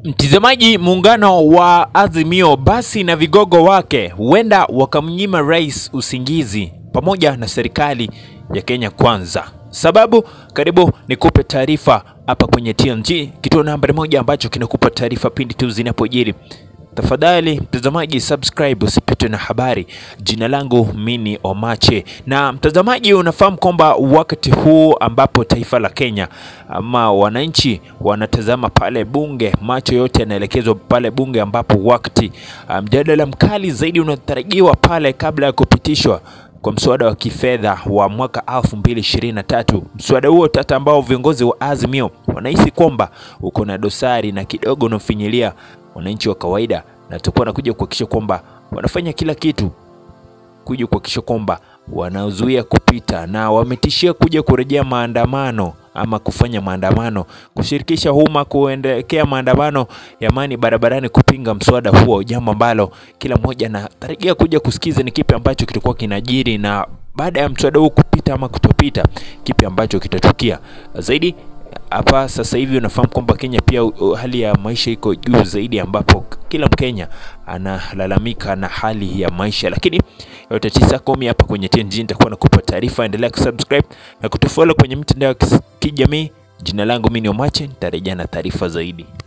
Mtizamaji, muungano wa Azimio basi na vigogo wake huenda wakamnyima rais usingizi pamoja na serikali ya Kenya Kwanza. Sababu, karibu nikupe taarifa hapa kwenye TNG, kituo nambari moja ambacho kinakupa taarifa pindi tu zinapojiri. Tafadhali mtazamaji, subscribe usipitwe na habari. Jina langu Mini Omache. Na mtazamaji, unafahamu kwamba wakati huu ambapo taifa la Kenya ama wananchi wanatazama pale bunge, macho yote yanaelekezwa pale bunge, ambapo wakati mjadala mkali zaidi unatarajiwa pale kabla ya kupitishwa kwa mswada wa kifedha wa mwaka 2023. Mswada huo tata ambao viongozi wa Azimio wanahisi kwamba uko na dosari na kidogo unafinyilia wananchi wa kawaida, na tutakuwa wanakuja kuhakikisha kwamba wanafanya kila kitu kuja kuhakikisha kwamba wanazuia kupita, na wametishia kuja kurejea maandamano ama kufanya maandamano, kushirikisha umma kuendekea maandamano ya amani barabarani kupinga mswada huo, jambo ambalo kila mmoja anatarajia kuja kusikiza ni kipi ambacho kitakuwa kinajiri, na baada ya mswada huu kupita ama kutopita, kipi ambacho kitatukia zaidi hapa sasa hivi unafahamu kwamba Kenya pia uh, hali ya maisha iko juu zaidi, ambapo kila Mkenya analalamika na hali ya maisha. Lakini yote tisa kumi hapa kwenye TNG nitakuwa nakupa taarifa. Endelea kusubscribe na kutufollow kwenye mitandao ya kijamii. Jina langu mimi ni Omache, nitarejea na taarifa zaidi.